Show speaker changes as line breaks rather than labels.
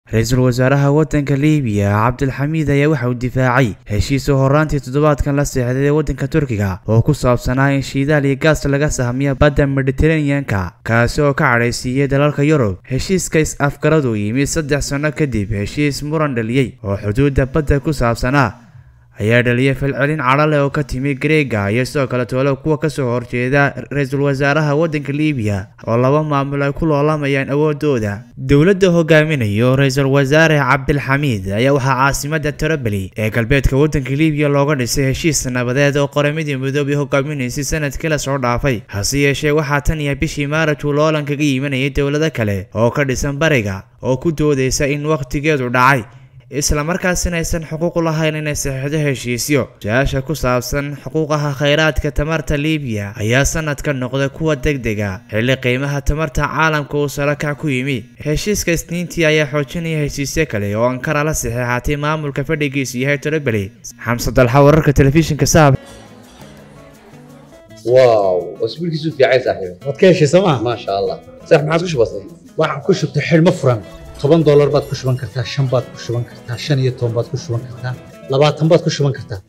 ra-iisul wasaaraha waddanka liibiya cabdilxamiid ayaa waxa uu difaacay heshiis oo horaantii toddobaadkan la seexday waddanka turkiga oo ku saabsanaa in shiidaal iyo gaas laga sahmiya badda mediteraneanka kaasi oo ka cadhaysiiyey dalalka yurub heshiiska is-afgaradu yimid saddex sanno kadib heshiis muran dhaliyey oo xuduudda badda ku saabsanaa ayaa dhaliyay falcelin cadhale oo ka timi greega iyo sidoo kale toolo kuwa kasoo horjeeda ra-iisul wasaaraha waddanka liibiya oo laba maamul ay ku loolamayaan awoodooda dowladda hogaaminayo ra-iisul wasaare cabdilxamiid ayaa waxaa caasimada trabeli ee galbeedka waddanka liibiya looga dhisay heshiis nabadeed oo qoramadii midoobay hogaaminaysay sanadkii lasoo dhaafay hase yeeshee waxaa tan iyo bishii maaraj uu loolan kaga yimanayay dowlado kale oo ka dhisan bariga oo ku doodaysa in wakhtigeedu dhacay islamarkaasina aysan xuquuq u lahayn inay saxiixdo heshiisyo su-aasha ku saabsan xuquuqaha khayraadka tamarta liibiya ayaa sanadka noqda kuwa deg dega xilli qiimaha tamarta caalamka uu sarakac ku yimi heshiiska isniintii ayaa xoojinaya heshiisyo kale oo ankara la saxiixatay maamulka fadhigiisu yahay trabeli xamse dalxa wararka telefishinka saab
واو اسبوع كيسو في عايز صاحبي
waad ka heshay sooma
ما شاء الله صح ما عادش بسيط
waxaan ku shubtay xidhmo furan toban doolar baad ku shuban kartaa shan baad ku shuban kartaa shan iyo toban baad ku shuban kartaa labaatan baad ku shuban kartaa